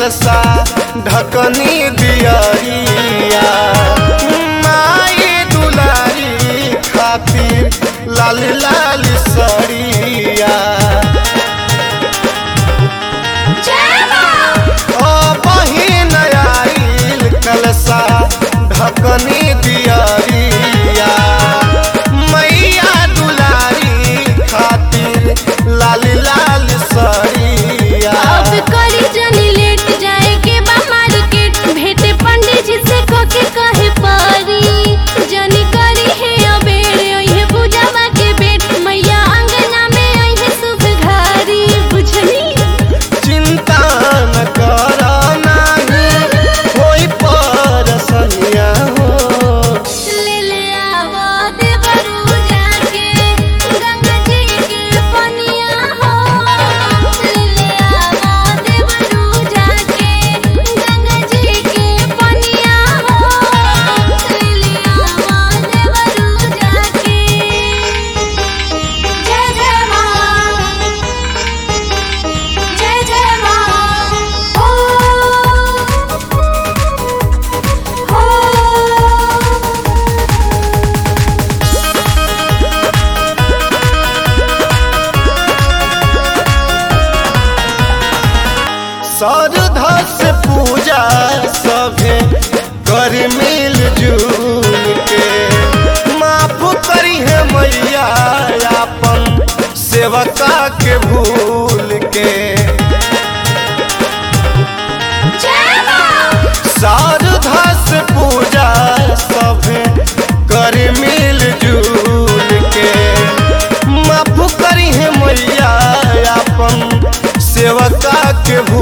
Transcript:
कलसा ढकनी दियरिया माई दुलारी खातिर लाल लाल सरिया ओ बहिन आइल कलसा ढकनी दियरिया मैया दुलारी खातिर लाल लाल सरिया अब करी जनी लेट जाए के बा मार्केट भेटे पंडित जी से कके कहे पारी जनी करी है अबेरे ओहे पूजावा के बेट मैया अंगना में आई शुभ घारी बुझनी चिंता न कर नाही होई परसनिया हो ले ले आवा देवरू जाके गंगा जी के पनिया हो ले ले आवा देवरू जाके गंगा जी के पनिया हो ले ले आवा देवरू जाके जय जय मां जय जय मां हो हो श्रद्धा से पूजा सभे कर मिल जुल के माफ करी है मैया अपन सेवका के भूल के जय मां श्रद्धा से पूजा सभे कर मिल जुल के माफ करी है मैया अपन सेवका के भूल